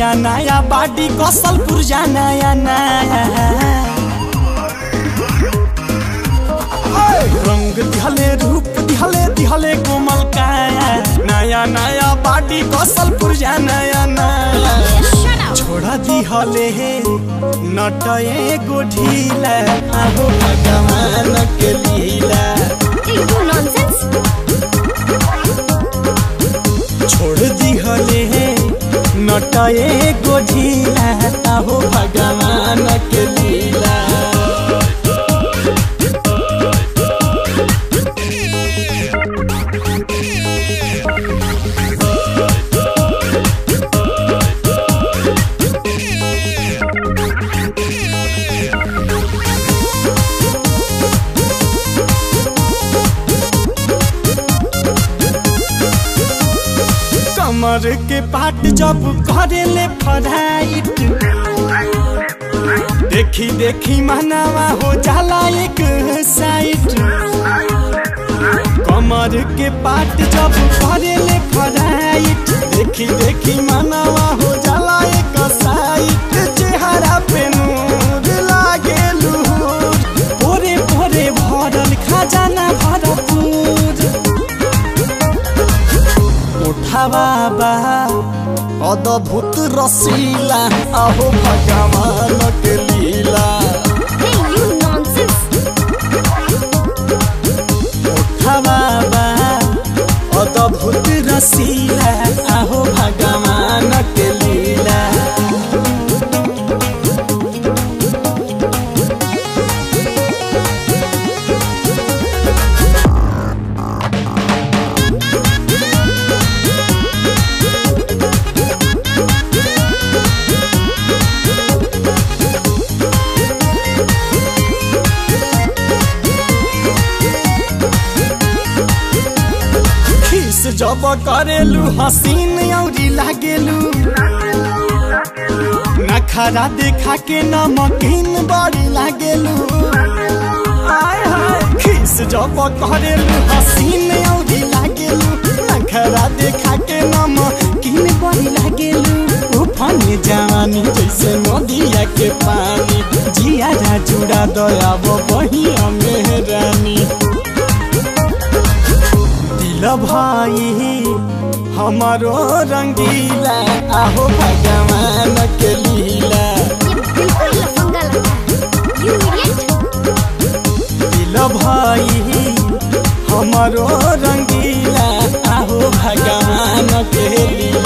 नया नया बाडी कसल पुरजा नया नया रंग दिहले रूप दिहले दिहले कोमल काया नया नया बाडी कसल पुरजा नया नया Shut up. छोड़ा दिहले हे नटए गो ढीला आहो भगवान के लीला Hey, you nonsense. छोड़ दिहले हे नटए गो ढीला आहो भगवान के लीला कमर के पाट जब करेले फराइट देखी देखी मनावा हो जाला एक साइट कमर के पाट जब करेले फराइट देखी देखी मनावा हो जाला एक साइट चेहरा पे नूर लागे लूर भोरे भोरे भरल खजाना भरपूर उठावा बा अद्भुत रसीला अहो भगवान के लीला Hey, you nonsense. उठावा बा अद्भुत रसीला अहो भगवान के लीला खीस जब करेलू हसीन औरी लागेलू नखरा देखा के नमकीन बड़ी लागेलू आय हाय खीस जब करेलू हसीन औरी लागेलू नखरा देखा के नमकीन बड़ी लागेलू उफाने जवानी जैसे नदिया के पानी जिया जुड़ा दया बही मेहरानी दिल भाई हमारो रंगीला आहो भगवान के लीला ये बिल्कुल लफंगा लगता है You idiot. दिल भाई हमारो रंगीला आहो भगवान के लीला